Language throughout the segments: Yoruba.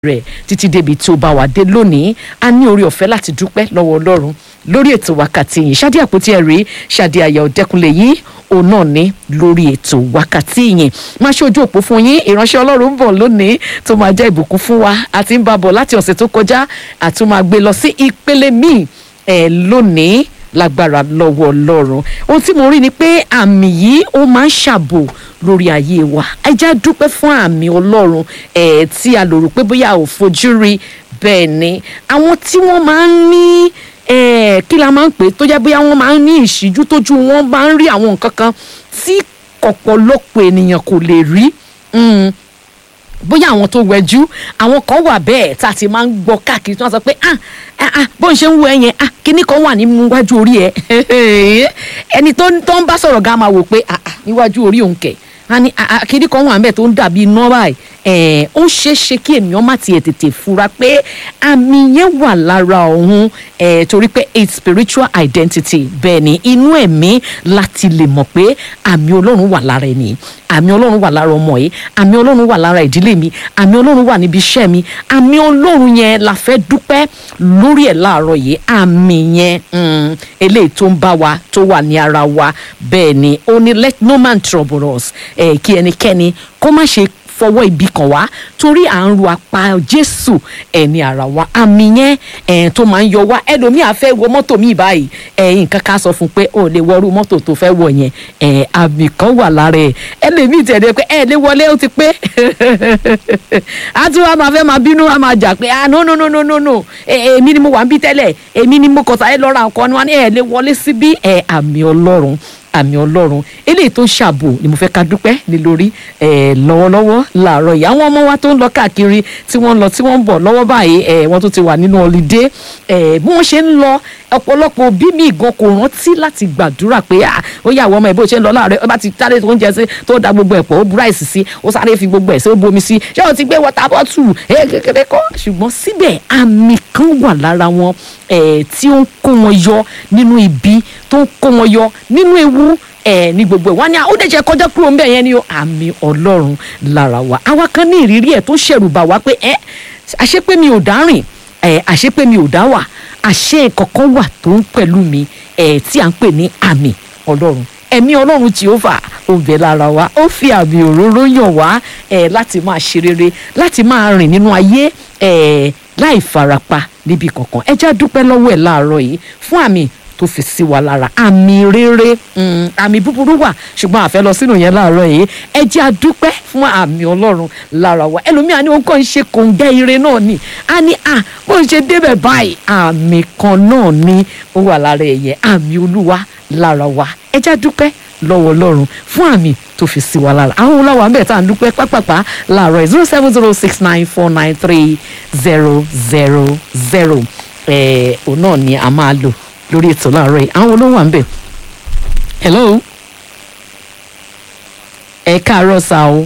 rẹ̀ títí débi tí ó bá wà dé lónìí a ní orí ọ̀fẹ́ láti dúpẹ́ lọ́wọ́ ọlọ́run lórí ètò wákàtí yìí ṣáde àpótí ẹ̀rí ṣáde àyà ọ̀dẹ́kunlé yìí òun náà ní lórí ètò wákàtí yìí máa ṣe ojú òpó fún yín ìránṣẹ́ ọlọ́run ń bọ̀ lónìí tó máa jẹ́ ìbùkún fún wa àti ń bá bọ̀ láti ọ̀sẹ̀ tó kọjá àti máa gbé lọ sí ìpele míì ẹ̀ lónìí lágbára lọ́wọ́ ọlọ́run ohun tí mo rí ni pé àmì yìí ó máa ń ṣàbò lórí ayé wa ẹ jẹ́ dúpẹ́ fún àmì ọlọ́run ẹ̀ tí a lò rò pé bóyá ò fojú rí bẹ́ẹ̀ ni àwọn tí wọ́n máa ń ní kí la máa ń pè tó jẹ́ bóyá wọ́n máa ń ní ìṣíjú tójú wọn máa ń rí àwọn nǹkan kan tí ọ̀pọ̀lọpọ̀ ènìyàn kò lè rí bóyá àwọn tó wẹjú àwọn kan wà bẹ́ẹ̀ tá a ti máa ń gbọ́ káàkiri tí wọ́n sọ pé ah ah bó ń ṣe ń wo ẹ yẹn ah kíní kan wà nínú iwájú orí ẹ ẹni tó ń bá sọ̀rọ̀ gan máa wò pé ah ah níwájú orí òun kẹ̀ a ní kíní kan wà níbẹ̀ tó ń dàbí iná báyìí ó ṣeé ṣe kí ènìyàn má tiẹ̀ tètè fura pé àmì yẹn wà lára òun torí pé it's spiritual identity bẹ́ẹ̀ ni inú ẹ̀mí láti lè mọ̀ pé àmì ọlọ́run wà lára ẹni àmì ọlọ́run wà lára ọmọ yìí àmì ọlọ́run wà lára ìdílé mi àmì ọlọ́run wà níbi iṣẹ́ mi àmì ọlọ́run yẹn la fẹ́ dúpẹ́ lórí ẹ̀ láàárọ̀ yìí àmì yẹn eléyìí tó ń bá wa tó wà ní ara wa bẹ́ẹ̀ ni ó ní let no man trouble us eh, kí ẹnikẹ́ni kó má ṣe fọwọ́ ibi kan wá torí à ń ru apá jésù ẹ̀ ní ara wa àmì yẹn ẹ̀ tó máa ń yọ wá ẹlòmíì á fẹ́ wọ mọ́tò míì báyìí ẹ̀ nǹkan ká sọ fún pé ó lè wọrú mọ́tò tó fẹ́ wọ̀ yẹn ẹ̀ àmì kan wà lára ẹ̀ ẹlòmíì tẹ̀lé pé ẹ̀ lè wọlé ó ti pé á tún wá máa fẹ́ máa bínú wá máa jà pé ah no no no no no no èmi ni mo wà ń bí tẹ́lẹ̀ èmi ni mo kọ̀tà ẹ̀ lọ́ra nǹkan ni wọ́n ní ẹ̀ lè wọlé síbí ẹ̀ àmì ọlọ́run àmì ọlọ́run eléyìí tó ṣàbò ni mo fẹ́ ká dúpẹ́ ní lórí ẹ̀ lọ́wọ́lọ́wọ́ làárọ̀ yìí àwọn ọmọ wa tó ń lọ káàkiri tí wọ́n ń lọ tí wọ́n ń bọ̀ lọ́wọ́ báyìí ẹ̀ wọ́n tó ti wà nínú ọlídé ẹ̀ bí wọ́n ṣe ń lọ ọ̀pọ̀lọpọ̀ òbí mi gan kò rántí láti gbàdúrà pé à ó yà wọ́n ọmọ ẹ̀ bó ṣe ń lọ láàárẹ̀ ó bá ti sáré tó ń jẹ sí tó da gbogbo ẹ̀ pọ̀ ó bu ráìsì sí ó sáré fi gbogbo ẹ̀ sí ó bomi sí ṣé o ti gbé wọ́tà bọ́tù ẹ̀ kékeré kọ́ ṣùgbọ́n síbẹ̀ àmì kan wà lára wọn ẹ̀ tí ó ń kó wọn yọ nínú ibi tó ń kó wọn yọ nínú ewu ẹ ní gbogbo ẹ wá ní ó dẹ̀ jẹ́ kọjá kúrò ńbẹ̀ yẹn ni ó àmì ọlọ́run lára wa àwa kan ní ìrírí ẹ̀ tó ṣẹ̀rù bà wá pé ẹ àṣé pé mi ò dárìn ẹ àṣé pé mi ò dá wà àṣé kankan wà tó ń pẹ̀lú mi ẹ tí à ń pè ní àmì ọlọ́run ẹ̀mí ọlọ́run Jèhófà ó bẹ lára wa ó fi àmì òróró yàn wá ẹ láti máa ṣe rere láti máa rìn nínú ayé ẹ láì farapa níbi kankan ẹ já dúpẹ́ lọ́wọ́ ẹ̀ láàárọ̀ yìí fún àmì tó fi sí wa lára àmì rere àmì búburú wà ṣùgbọ́n àfẹ́ lọ sínú yẹn láàárọ̀ yìí ẹ jẹ́ àdúpẹ́ fún àmì ọlọ́run lára wa ẹlòmíà ni òun kàn ń ṣe kòǹgẹ́ ire náà ni a ní à bó ń ṣe débẹ̀ báyìí àmì kan náà ni ó wà lára ẹ̀yẹ àmì olúwa lára wa ẹ jẹ́ àdúpẹ́ lọ́wọ́ ọlọ́run fún àmì tó fi sí wa lára àwọn olówó àmì ẹ̀ta ń dúpẹ́ pápápá láàárọ̀ zero seven zero six nine four nine three zero zero zero ẹ̀ òun náà ni a máa lò lórí ètò láàárọ̀ yìí àwọn olówó à ń bẹ̀. hello ẹ káàárọ̀ sá o.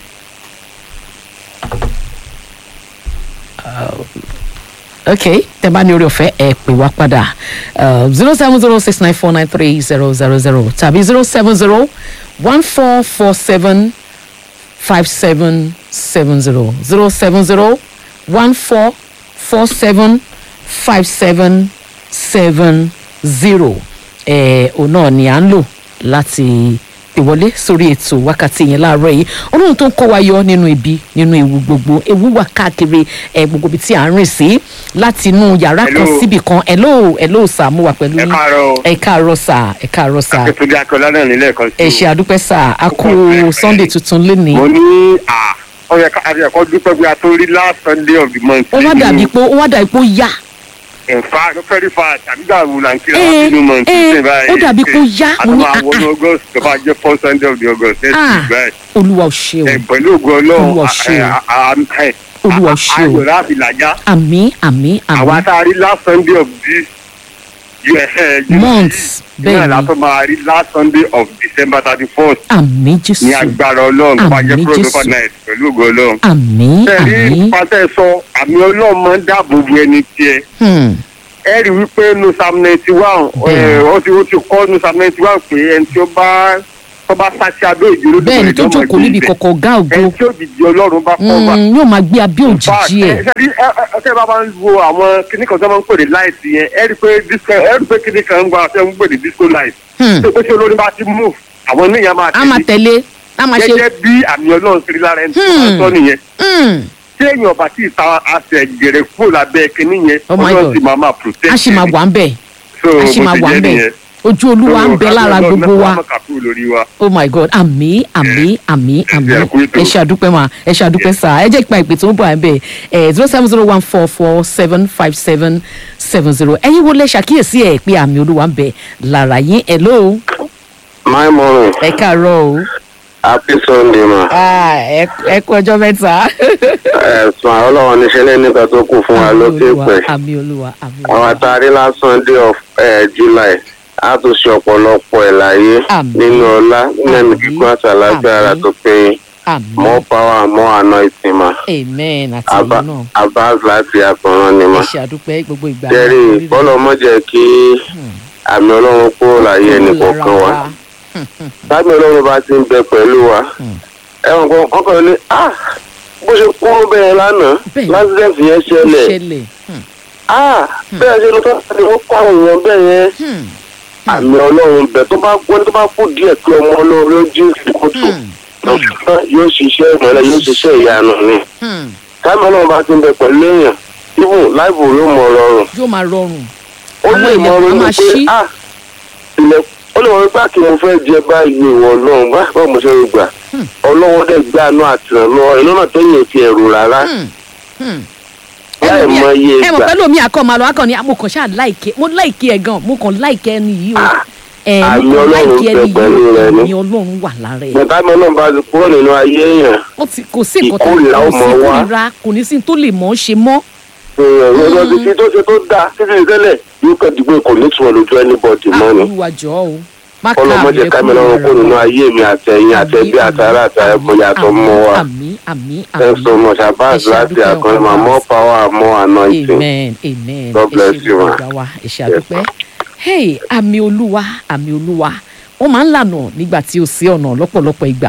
ok tẹ bá ní orí ọ̀fẹ́ ẹ pè wá padà zero seven zero six nine four nine three zero zero zero tàbí zero seven zero one four four seven five seven seven zero zero seven zero one four four seven five seven seven zero ẹ òun náà ni à ń lò láti ìwọlé sórí ètò wákàtí yẹn láàárọ̀ yìí ọlọ́run tó ń kó wa yọ nínú ibi nínú ewu gbogbo ewu wà káàkiri ẹ gbogbo ibi tí à ń rìn sí láti inú yàrá kan síbì kan hello hello sà mo wà pẹ̀lú ẹ káàárọ̀ ẹ káàárọ̀ sà ẹ káàárọ̀ sà akíntúndé akọlá náà nílẹ̀ kan sí. ẹ ṣe àdúpẹ́ sà a kú sunday tuntun lénìí mo ní à ó yẹ ká àbíyẹ̀kọ́ dúpẹ́ bí a tó rí last sunday of the month. ó wá dàbí pé ó wá dàbí pé ó yá in fact very fast àbí gbà wù là ń kíra Eh, wá sínú month eh, ṣe báyìí. ó dàbí kó yá, a mo tún ní, máa ah, wọnú ah. august tó bá jẹ́ first sunday of the august next Ah. week báyìí. olúwa ò ṣe ẹ o pẹ̀lú ògùn Olúwa ọlọ́run ṣe o. a- a- a- ẹ, Olúwa a- ṣe o. ayọ̀ láti làjá. àmì àmì àwa àmì tá a rí last sunday of this year ẹ, June Months, yìí, bẹ́ẹ̀ náà ni. la tó máa rí last sunday of december thirty first àmì jésù ní agbára ọlọ́run tó bá jẹ́ Àmín, cross Jésù. over night pẹ̀lú ògùn ọlọ́run. àmì ẹ̀rí àmì pàṣẹ sọ àmì ọlọ́run máa ń dáàbò bo ẹni tiẹ̀ hmm, ẹ rí wípé nu psalm ninety one Bẹ́ẹ̀. ó ti ó ti kọ́ nu psalm ninety one pé ẹni tí ó bá tó bá sáṣẹ abẹ́ òjì olódùmarè bẹ́ẹ̀ ni tó ló máa jókòó gbé níbi ibẹ̀. kọ̀kọ̀ ọ̀gá ògo ẹni tí òjijì ọlọ́run bá kọ́ bá. Mm, yóò máa gbé abẹ́ òjìji ẹ̀ ẹ bá máa ń wo àwọn kíní kan tó máa ń pè ní light yẹn ẹ rí i pé disco ẹ rí i pé kíní kan ń gba ṣe ń pè ní disco light. Hmm. tó pé tí olórin bá ti move àwọn oníyàn máa a máa tẹ̀lé tẹ̀lé a máa ṣe gẹ́gẹ́ bí àmì ọlọ́run kiri lára ẹni tó máa ń sọ nìyẹn. Mm, tí èèyàn bá ti ta àṣẹ gèrè kúrò lábẹ́ kíní yẹn Oh my ọlọ́run God. sì máa máa protect a sì máa ẹni. wà ń bẹ̀ So, a sì bó máa ti wà jẹ́ ń bẹ̀ nìyẹn. ojú olúwa ń bẹ lára So, gbogbo wa Ọlọ́run náà kàkúrò lórí wa. oh my god àmì àmì àmì àmì ẹ kú ètò. ẹ ṣe àdúpẹ́ mà ẹ ṣe àdúpẹ́ sà ẹ jẹ́ ìpa ìpè tó ń bọ̀ ẹ̀ bẹ́ẹ̀ ẹ̀ zero seven zero one four four seven five seven seven zero ẹ̀yin wo lẹ ṣàkíyèsí ẹ̀ pé àmì olúwa ń bẹ lára yín ẹ̀ ló My morning. ẹ káàárọ̀ o Happy Sunday ma. Ah, ẹ ẹ kú ọjọ́ mẹ́ta. Ẹ̀sùn ọlọ́run níṣẹ́ lé nígbà tó kù fún wa Àmì lókè Olúwa, pẹ̀. àmì olúwa àmì Àwọn olúwa àtàrí lásán day of eh, July. A tún ṣe ọ̀pọ̀lọpọ̀ ẹ̀ láyé Àmín. nínú ọlá nínú Àmín. kíkún àti àlàáfíà ara Àmín. tó péye. àmì More power, more anointing ma. amen àti Aba- ẹ̀yin náà Abaz láti àkànrán ni ẹ ma. ṣe àdúpẹ́ gbogbo ìgbà Jẹ́rì lórí rẹ̀. bọ́lọ̀ mọ́ jẹ́ kí àmì ọlọ́run kúrò láyé ẹnì kọ̀ọ̀kan wa. Lára Tábí ọlọ́run bá ti ń bẹ pẹ̀lú wa. Ẹ̀wọ̀n kan wọ́n kàn ní ah bó ṣe kúrú bẹ́ẹ̀ lánàá Bẹ́ẹ̀. lásìkò yẹn ṣẹlẹ̀. ṣẹlẹ̀ Hmm, ah bẹ́ẹ̀ ṣe ló tó ṣe ó kọ́ àwọn èèyàn bẹ́ẹ̀ yẹn hmm, àmì ọlọ́run bẹ̀ tó bá gbọ́ tó bá kú díẹ̀ pé ọmọ ọlọ́run ló jí kótó hmm, lọ́sọ̀tàn yóò ṣiṣẹ́ ìmọ̀lẹ́ yóò ṣiṣẹ́ ìyanu ni hmm. táìmù ọlọ́run bá ti ń bẹ pẹ̀lú èèyàn ibù láìbù yóò mọ ọlọ́run yóò máa rọrùn ó Àwọn lè mọ ilẹ̀kùn ọlọ́run máa pé ṣí. ah ilẹ̀ ó lè wọ́n gbà kí mo fẹ́ jẹ báyìí ìwọ ọlọ́run bá bá mo ṣe ń gbà ọlọ́run dẹ̀ gbé àánú àtìrànlọ́wọ́ iná náà tẹ́yìn ti ẹ̀rù rárá Hmm, hmm. láì mọ iye ẹ mọ̀ ìgbà pẹ́ lómi àkọ́ máa lọ akọ ni mo kàn ṣáà láìkẹ́ mo láìkẹ́ ẹ̀ gan mo kàn láìkẹ́ ẹni yìí o ẹ mo àmì kàn Ọlọ́run láìkẹ́ ẹni bẹ pẹ̀lú yìí rẹ o ni. ẹ̀mí ọlọ́run wà lára ẹ̀ bàtà mi ọlọ́run bá ti kúrò nínú ayé èèyàn ó ti kò sí nǹkan tó Ìkórìíra ó kò sí mọ wá. kórìíra kò ní sí tó lè mọ̀ ọ́ ṣe mọ́ èèyàn lọ́dọ̀ ti fi tó ṣe tó dáa títí tẹ́lẹ̀ yóò kẹ́ dìgbò kò ní tún ọ lójú anybody mọ́ ni. olúwa jọ̀ọ́ o má ká ọlọ́mọdé àmì kámi ẹkún lọ́rùn rẹ̀ kó nínú wá. ayé mi àtẹ̀yìn àtẹ̀bí àtàrà àtàrà kò yàtọ̀ mọ́ wa. àmì àmì thanks so much abaz Ẹ ṣé, láti àdúpẹ́ àkànlẹ̀ ọkọ ma wa. more power more anointing. amen amen God bless you, ma. ọ̀gá wa ẹ ṣé àdúpẹ́ hey àmì olúwa àmì olúwa wọ́n máa ń lànà nígbà tí o sí ọ̀nà lọ́pọ̀lọpọ̀ ìgbà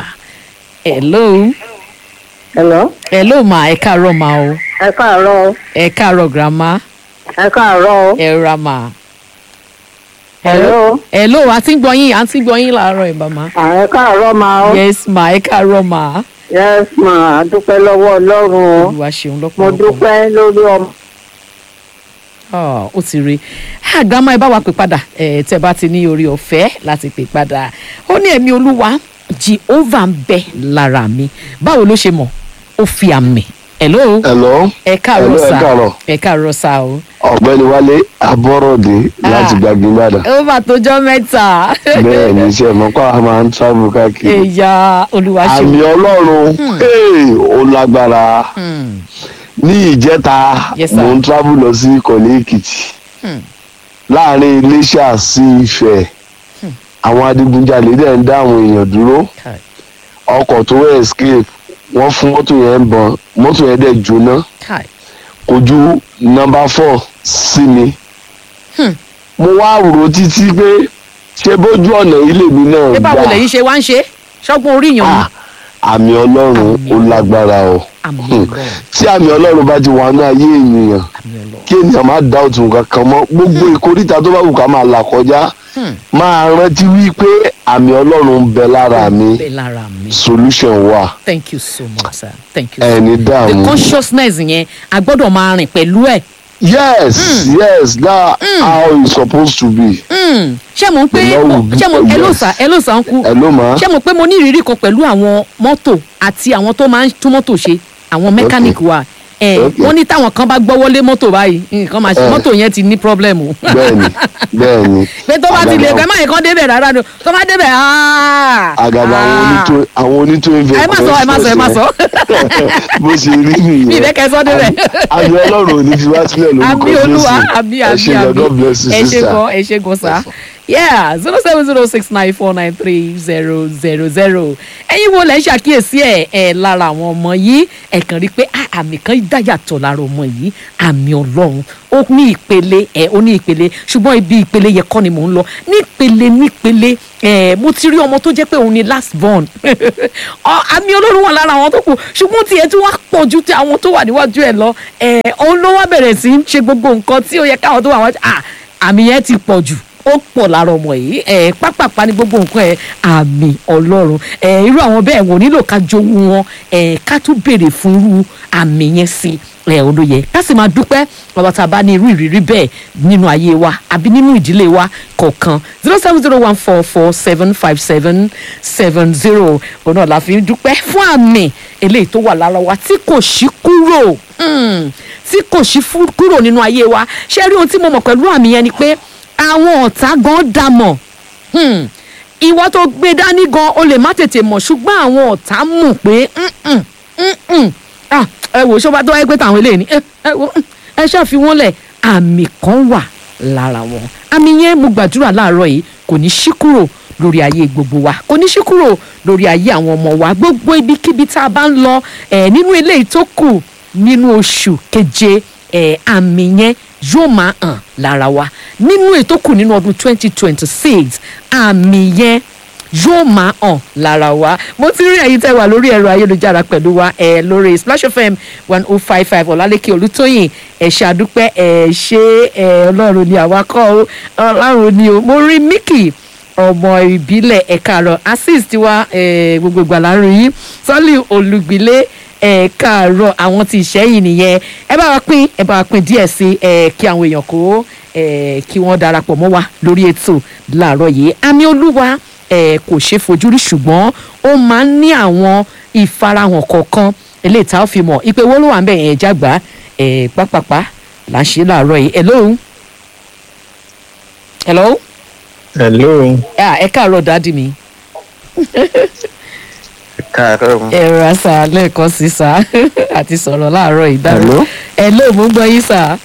hello Hello. hello ma ẹ káàárọ̀ ma o Ẹ káàárọ̀ o. ẹ káàárọ̀ grandma Ẹ káàárọ̀ o. ẹ ra ma. Hello. hello àti ń gbọ́ yín àti ń gbọ́ yín láàárọ̀ ẹ̀ bàmá. À, Ẹ káàárọ̀ ma o. yes ma ẹ káàárọ̀ ma. Yes ma, a dúpẹ́ lọ́wọ́ Ọlọ́run o. olúwa ṣeun Mo lọ́pọ̀lọpọ̀. dúpẹ́ lórí ọmọ. Ah, ó ti rí àgbàmọ ẹ bá wa pè padà ẹ tẹ bá ti ní orí ọ̀fẹ́ láti pè padà ó ní ẹ̀mí olúwa jehovah ń bẹ lára mi báwo ló ṣe mọ̀ ó fi àmì hello Hello. ẹ káàárọ̀ Hello, ẹ sá káàárọ̀. ẹ káàárọ̀ sá o ọ̀gbẹ́ni wálé abọ́rọ̀dé láti Ah. gbàgbé ìbàdàn ó bá tójọ́ mẹ́ta bẹ́ẹ̀ ní iṣẹ́ mọ́kọ́ a máa ń travel káàkiri ẹ̀yà olúwa ṣeun àmì ọlọ́run hey, ó lágbára Hmm, ní ìjẹta Yes, sir. mò ń travel lọ sí ìkọ̀lé èkìtì Hmm. láàrin iléṣà sí ifẹ̀ àwọn adigunjalè dẹ̀ ń dá àwọn èèyàn dúró Kai, ọkọ̀ tó escape wọ́n fún mọ́tò yẹn bọn mọ́tò yẹn dẹ̀ jóná kai. kò ju nọmba four sí mi. Hmm. mo wá rò títí pé ṣé bójú ọ̀nà ilé mi náà ṣé báwo gbà lẹ̀yin ṣe wá ń ṣe ṣọ́gbọ́n orí yàn ni Ah, àmì ọlọ́run Àmì ó Ọlọ́run. lágbára o àmì Hmm. ọlọ́run tí àmì ọlọ́run bá ti wà ní ayé ènìyàn àmì ọlọ́run kí ènìyàn má dá òtún kankan mọ́ gbogbo ìkórìtà tó bá wù ká máa là kọjá Hmm. máa rántí wípé àmì ọlọ́run ń bẹ lára mi bẹ́ẹ̀ lára mi solution wà thank you so much sir thank you so much. ẹni the dààmú. consciousness yẹn a gbọ́dọ̀ máa rìn pẹ̀lú ẹ̀. yes yes that how it's supposed to be. Mm, ṣé mo ń pé The Lord will be ṣé mo yes. ẹlòsà ẹlòsà ń kú ẹ ló máa. ṣé mo pé mo ní ìrírí kan pẹ̀lú àwọn mọ́tò àti àwọn tó máa ń tún mọ́tò ṣe àwọn mechanic wa ẹ Okay. wọ́n ní táwọn kan bá gbọ́wọ́ lé mọ́tò báyìí nǹkan máa ṣe Eh. mọ́tò yẹn ti ní problem o bẹ́ẹ̀ni bẹ́ẹ̀ni. pé tó bá ti lè Àgàgà- pẹ́ máa yẹn kán débẹ̀ rárá ni o. tó bá débẹ̀ aaa àgàgà àwọn onítò àwọn onítò ìfẹ́. ẹ má sọ ẹ má sọ ẹ má sọ bó ṣe rí nìyẹn. mi ìfẹ́ kẹ́ sọ débẹ̀. àmì ọlọ́run ò ní fi wá sílẹ̀ lórúkọ àmì olúwa àmì ẹ àmì ṣe gan àmì God bless you ẹ ṣe sister. gan ẹ ṣe gan sá yeah zero seven zero six nine four nine three zero zero zero ẹ̀yin wo lẹ́ ń ṣàkíyèsí ẹ̀ ẹ̀ lára àwọn ọmọ yìí ẹ̀ kàn rí i pé ah, àmì kan dáyàtọ̀ lára ọmọ yìí àmì ọlọ́run ó ní ìpele ẹ̀ ó ní ìpele ṣùgbọ́n ibi ìpele yẹn kọ́ ni mò ń lọ nípele nípele ẹ̀ mo ti rí ọmọ tó jẹ́ pé òun ni last born Ọ, àmì ọlọ́run wà lára àwọn tó kù ṣùgbọ́n tiẹ̀ tí wọ́n pọ̀ ju ti àwọn tó wà níwájú ẹ̀ lọ ẹ̀ òun ló wá bẹ̀rẹ̀ sí í ṣe gbogbo nǹkan tí ó yẹ káwọn tó wà wájú ah, àmì yẹn ti pọ̀ jù ó pọ̀ lára ọmọ yìí ẹ̀ pápápá ní gbogbo nǹkan ẹ̀ àmì ọlọ́run ẹ̀ irú àwọn bẹ́ẹ̀ wọ́n nílò ká jowú wọn ẹ̀ ká tún béèrè fún irú àmì yẹn sí ẹ̀ olóye ká sì máa dúpẹ́ bàbá tá a bá ní irú ìrírí bẹ́ẹ̀ nínú ayé wa àbí nínú ìdílé wa kọ̀ọ̀kan zero seven zero one four four seven five seven seven zero òun náà la fi ń dúpẹ́ fún àmì eléyìí tó wà lára wa tí kò sí kúrò mm, tí kò sí fú- kúrò nínú ayé wa ṣé rí ohun tí mo mọ̀ pẹ̀lú àmì yẹn ni pé àwọn ọ̀tá gan dá mọ̀ Hmm. ìwọ tó gbé dání gan o lè má tètè mọ̀ ṣùgbọ́n àwọn ọ̀tá mọ̀ pé "Mm-mm, mm-mm." Ah, ẹ wò ṣọba tó wáyé pé tàwọn eléyìí ni ẹ ẹ wò mm, ẹ ṣàfi wọn lẹ̀ àmì kan wà lára wọn àmì yẹn mo gbàdúrà láàárọ̀ yìí kò ní ṣí kúrò lórí ayé gbogbo wa kò ní ṣí kúrò lórí ayé àwọn ọmọ wa gbogbo ibikíbi tá a bá ń lọ ẹ nínú eléyìí tó kù nínú oṣù keje ẹ àmì yẹn yóò máa hàn lára wa nínú ètò kù nínú ọdún twenty twenty six àmì yẹn yóò máa hàn lára wa mo ti rí ẹ̀yin tẹ́ wà lórí ẹ̀rọ ayélujára pẹ̀lú wa ẹ̀ lórí splash fm one oh five five ọ̀làlẹ́kẹ̀ olùtóyìn ẹ̀ ṣàdúpẹ́ ẹ̀ ṣe ẹ̀ ọlọ́run ni àwa kọ́ ọ ọlọ́run ni o mo rí mickey ọmọ ìbílẹ̀ ẹ̀ka àrọ̀ assist wa ẹ̀ gbogbo ìgbà láàrin yìí sọ́lì olùgbìlẹ̀ ẹ káàárọ̀ àwọn tí ìṣẹ́yìn nìyẹn ẹ bá wa pín ẹ bá wa pín díẹ̀ sí ẹ kí àwọn èèyàn kó ẹ kí wọ́n darapọ̀ mọ́ wa lórí ètò láàárọ̀ yìí àmì olúwa ẹ kò ṣeé fojú rí ṣùgbọ́n ó máa ń ní àwọn ìfarahàn kọ̀ọ̀kan eléyìí tá a fi mọ̀ ìpè wo ló wà ń bẹ̀ yẹn jágbá ẹ pápápá là ń ṣe láàárọ̀ yìí hello hello hello Ah, ẹ káàárọ̀ dáàdì mi káàárọ̀ ẹ rà sá lẹ́ẹ̀kan sí sá àti sọ̀rọ̀ láàárọ̀ ìdáná Hello? hello mo ń gbọ́ yín sá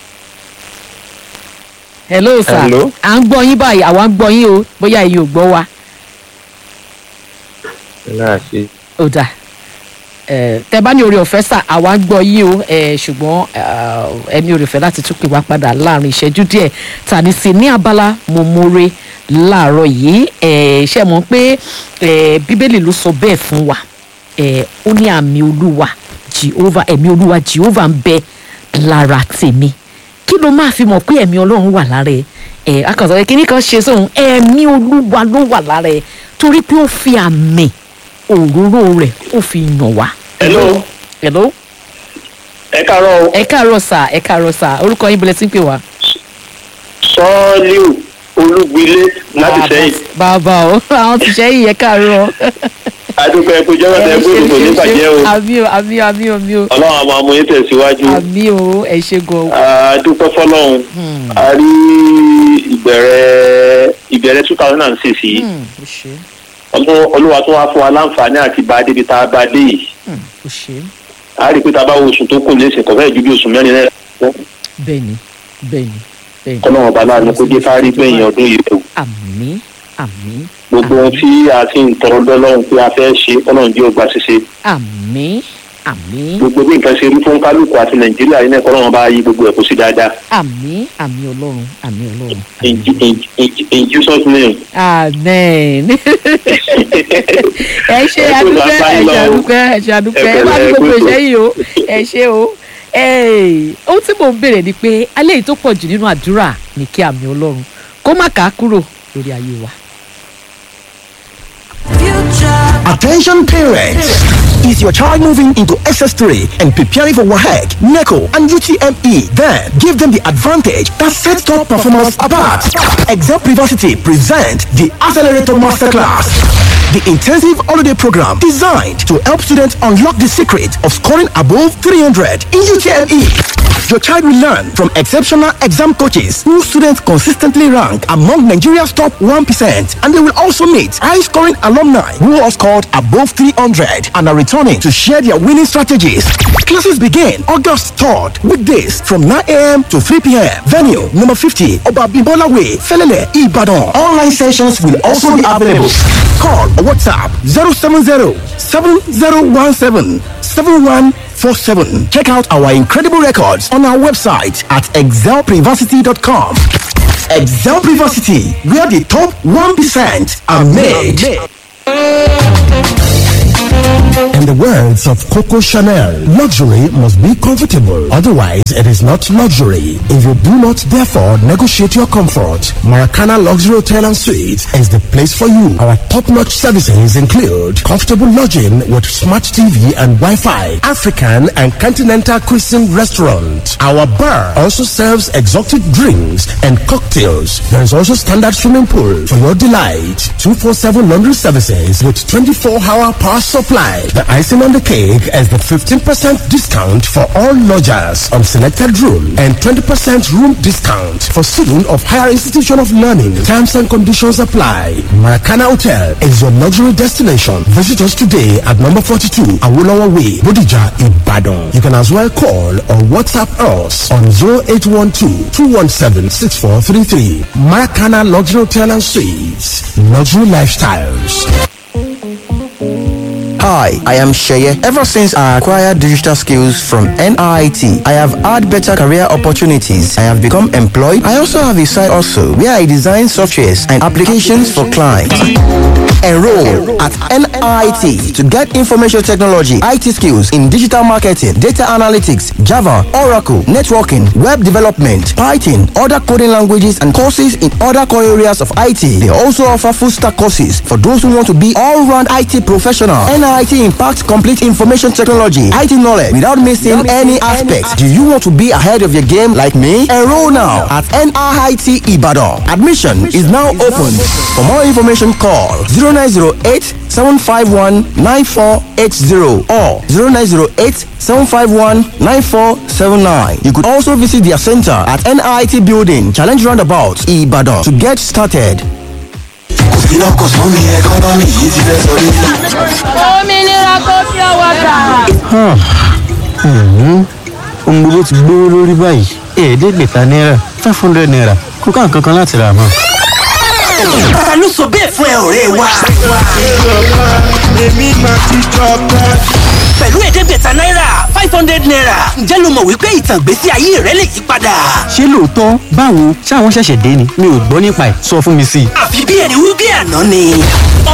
hello sá Hello? à ń gbọ́ yín báyìí àwa ń gbọ́ yín o bóyá ẹ̀yin ò gbọ́ wa láàṣẹ ó dà ẹ tẹ bá ní oore ọ̀fẹ́ sá àwa ń gbọ́ yín o ẹ ṣùgbọ́n ah, ẹni oore ọ̀fẹ́ láti tún pè wá padà láàrin ìṣẹ́jú díẹ̀ tàní sí ní abala mo more láàárọ̀ yìí ẹ ṣe mọ̀ pé ẹ bíbélì ló sọ bẹ́ẹ̀ fún wa ẹ ó ní àmì olúwa jehova ẹ̀mí olúwa jehova ń bẹ lára tèmi kí ló máa fi mọ̀ pé ẹ̀mí ọlọ́run wà lára ẹ ẹ akọ̀sọ̀ ẹ kíní kan ṣe sóhun ẹ̀mí olúwa ló wà lára ẹ torí pé ó fi àmì òróró rẹ̀ ó fi yàn wá. Hello. hello ẹ káàárọ̀ o ẹ káàárọ̀ sà ẹ káàárọ̀ sà orúkọ yín bọ̀lẹ̀ tí ń pè wá. sọ́ọ́líù olúgbilé láti sẹ́yìn bàbá o àwọn ti ṣẹ́yìn ẹ káàárọ̀. adúpẹ́ ẹ̀kú jọ́wọ́ tẹ ẹ̀kú ìdìbò ní ìbàjẹ́ o àmì o àmì o àmì o àmì o ọlọ́run àmọ́ amú yín tẹ̀síwájú àmì o ẹ ṣe gan. adúpẹ́ fọlọ́run a rí ìbẹ̀rẹ̀ ìbẹ̀rẹ̀ two thousand and six yìí Hmm, ó ṣe Ọlọ́run- olúwa tó wá fún wa láǹfààní àti bá a débi tá a bá a dé yìí hmm, ó ṣe a rí i pé tá a bá wo oṣù tó kù lẹ́sìn kọ̀ fẹ́ẹ̀ ju bí oṣù mẹ́rin náà lọ bẹ́ẹ̀ni bẹ́ẹ̀ni bẹ́ẹ̀ni. kọ́lọ́run ọba láàánú kó jẹ́ ká rí gbẹ̀yìn ọdún yìí o àmì àmì gbogbo ohun tí a ti ń tọrọ dọ́lọ́run pé a fẹ́ ṣe kọ́lọ́run jẹ́ ògbà ṣiṣe àmì àmì gbogbo bí nǹkan ṣe rí fún kálukú àti nàìjíríà yìí náà kọ́lọ́run bá yí gbogbo ẹ̀ kó sí dáadáa àmì àmì ọlọ́run àmì ọlọ́run. in, in, in, in Jesus name. amen. ẹ ṣe Ẹ kú adúpẹ́ lápá ẹ yín ṣe lọ. adúpẹ́ ẹ ṣe adúpẹ́ Ẹ ẹ bá pẹ̀lẹ́, ní ẹ kú gbogbo ètò. ìṣẹ́yìn o ẹ ṣe o. Ẹ́ẹ̀, ohun tí mò ń béèrè ni pé alẹ́ yìí tó pọ̀ jù nínú àdúrà ní kí àmì ọlọ́run kó má kàá kúrò lórí ayé wa. Attention parents! Is your child moving into SS3 and preparing for WAHEC, NECO, and UTME? Then give them the advantage that sets top performance apart. Exam Privacy present the Accelerator Masterclass. The intensive holiday program designed to help students unlock the secret of scoring above 300 in UTME. Your child will learn from exceptional exam coaches who students consistently rank among Nigeria's top 1%, and they will also meet high scoring alumni who have scored above 300 and are returning to share their winning strategies. Classes begin August 3rd, weekdays from 9 a.m. to 3 p.m. Venue number 50, Obabimbola Way, Felele, Ibadan. Online sessions will also be available. Call or WhatsApp 070 7017 7147. Check out our incredible records on our website at excelprivacity.com. Excel Privacity, where the top 1% are made. In the words of Coco Chanel, luxury must be comfortable. Otherwise, it is not luxury. If you do not therefore negotiate your comfort, Maracana Luxury Hotel and Suites is the place for you. Our top-notch services include comfortable lodging with smart TV and Wi-Fi, African and continental cuisine restaurant. Our bar also serves exotic drinks and cocktails. There is also standard swimming pool for your delight. 247 laundry services with 24-hour power supply. The icing on the cake is the 15% discount for all lodgers on selected room and 20% room discount for students of higher institution of learning. Terms and conditions apply. Maracana Hotel is your luxury destination. Visit us today at number 42 Awolowo Way, Bodija, Ibadan. You can as well call or WhatsApp us on 0812-217-6433. Maracana Luxury Hotel and Suites. Luxury Lifestyles. Hi, I am Sheye. Ever since I acquired digital skills from NIT, I have had better career opportunities. I have become employed. I also have a side also where I design softwares and applications for clients. Enroll at NIT to get information technology, IT skills in digital marketing, data analytics, Java, Oracle, networking, web development, Python, other coding languages, and courses in other core areas of IT. They also offer full stack courses for those who want to be all round IT professional. NIT impacts complete information technology, IT knowledge without missing any aspect. Do you want to be ahead of your game like me? Enroll now at NIT Ibadan. Admission is now open. For more information, call 0908 751 9480 or 0908 751 9479. You could also visit their center at NIT Building, Challenge Roundabout, Ibadan to get started. òmìnira kò fi ọwọ́ gbà. ohun gbogbo ti gbówó lórí báyìí ẹ̀ẹ́dẹ́gbẹ̀ta náírà five hundred naira kò ká nǹkan kan láti rà mọ́. ta ló sọ bẹ́ẹ̀ fún ẹ ọ̀rẹ́ wa. èmi máa ti jọba. pẹ̀lú ẹ̀ẹ́dẹ́gbẹ̀ta náírà five hundred naira ǹjẹ́ lo mọ̀ wípé ìtàn ìgbésí ayé rẹ lè yí padà. ṣé lóòótọ́ báwo ṣáwọn ṣẹ̀ṣẹ̀ dé ni mi ò gbọ́ nípa ẹ̀ sọ fún mi sí i. àfi bí ẹni wí bí àná ni.